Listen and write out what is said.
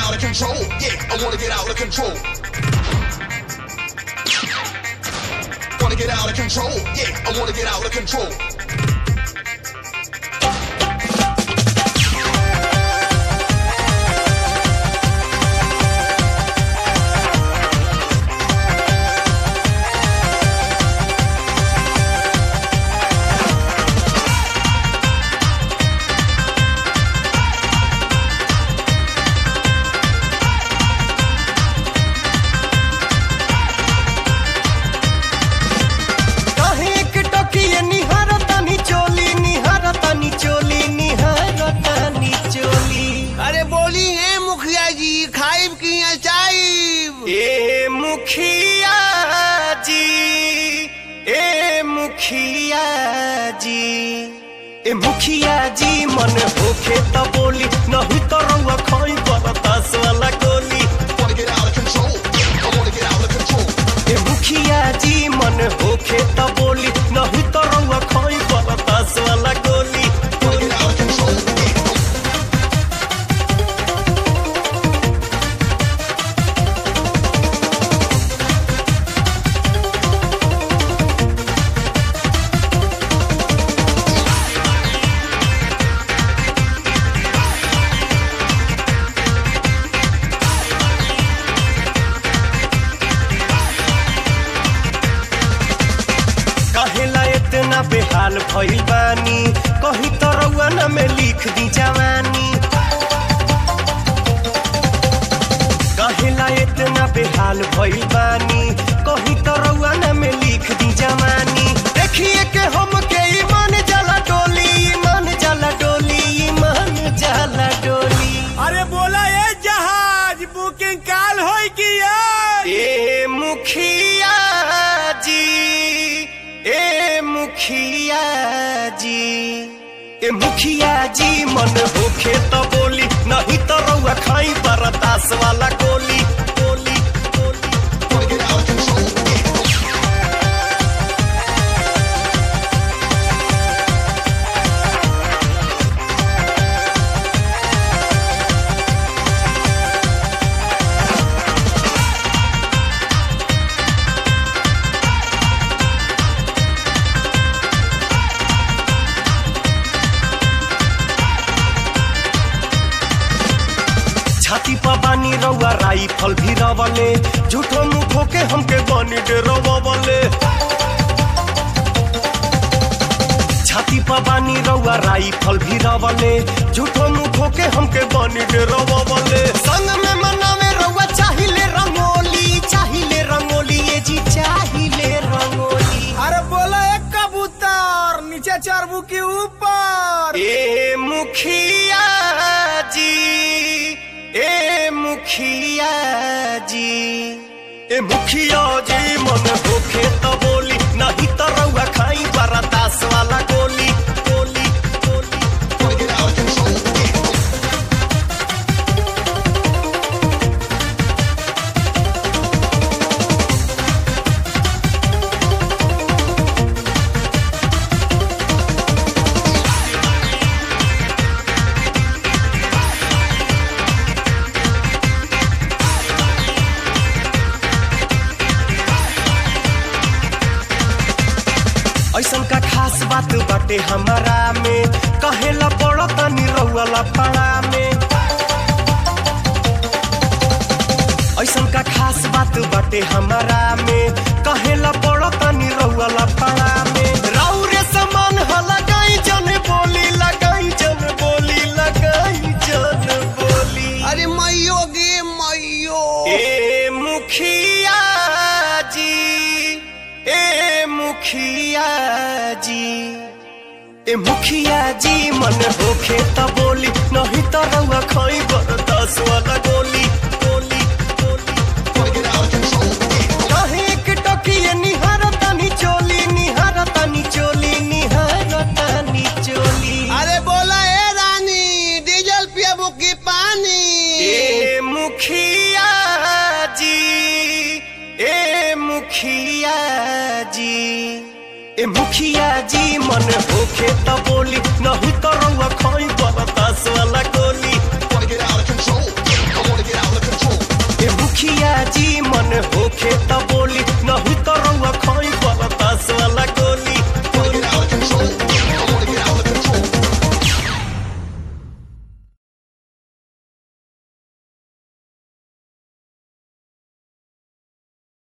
out of control. Yeah, I wanna get out of control. Wanna get out of control. Yeah, I wanna get out of control. काहे एक टोकिए निहारतानी चोली निहारतानी चोली निहारतानी चोली अरे बोली है मुखिया जी खाइब की चाइब ए मुखिया जी ए मुखिया जी ए मुखिया जी मन होखे त बोली नहीं तो रउआ खोई बरतास वाला गोली Wanna get out of control. Yeah, I wanna get out of control. ए मुखिया जी मन होखे त बोली नहीं तो रउआ खोई बरतास वाला गोली Wanna get out of control. Yeah. कहेला इतना बेहाल भइल बानी कहीं तो रउआ न में लिख दी जवानी कहेला इतना बेहाल भइल बानी कहीं तो रउआ न में लिख दी जवानी देखिए के हम के ईमान जाला डोली ईमान जाला डोली ईमान जाला डोली अरे बोला ये जहाज बुकिंग काल होई की यार ए मुखिया जी ए मुखिया जी ए मुखिया जी मन होखे तो बोली नहीं तो रउआ खाई बरतास वाला गोली गोली गोली Wanna get out of control. Yeah. छाती पर बानी रउआ राइफल भी रवले झूठो मुखो के हमके बनी डरवले छाती पर बानी रउआ राइफल भी रवले झूठो मुखो के हमके बनी डरवले संग में मनावे रउआ चाहिले रंगोली चाहिले रंगोली ये जी चाहिले रंगोली अरे बोला एक कबूतर नीचे चरबू के ऊपर ए मुखिया जी ए मुखिया जी ए मुखिया जी मन होखे तो बोली नहीं तो रउआ खाई बरतास वाला गोली गोली गोली Wanna get out of control. Yeah. ऐसन का खास बात बाटे हमारा में कहेला पड़ो तनी रउला पाड़ा में ऐसन का खास बात बाटे हमारा में कहेला पड़ो तनी रउला पाड़ा में राउरे समान ह लगाई जन बोली लगाई जन बोली लगाई जन बोली अरे मैयो गे मैयो ए मुखिया जी ए मुखिया जी ए मुखिया जी मन होखे त बोली नहीं त रउआ खई बरदास वाला गोली गोली गोली Wanna get out of control. Yeah. काहे एक टोकिए निहारतानी चोली निहारतानी चोली निहारतानी चोली अरे बोला ए रानी डीजल पियबू की पानी ए मुखिया जी ए मुखिया जी ए मुखिया जी मन होखे त बोली नहीं तो रउआ खई बरदास वाला गोली Wanna get out of control. Yeah, I wanna get out मुखिया जी मन होखे त बोली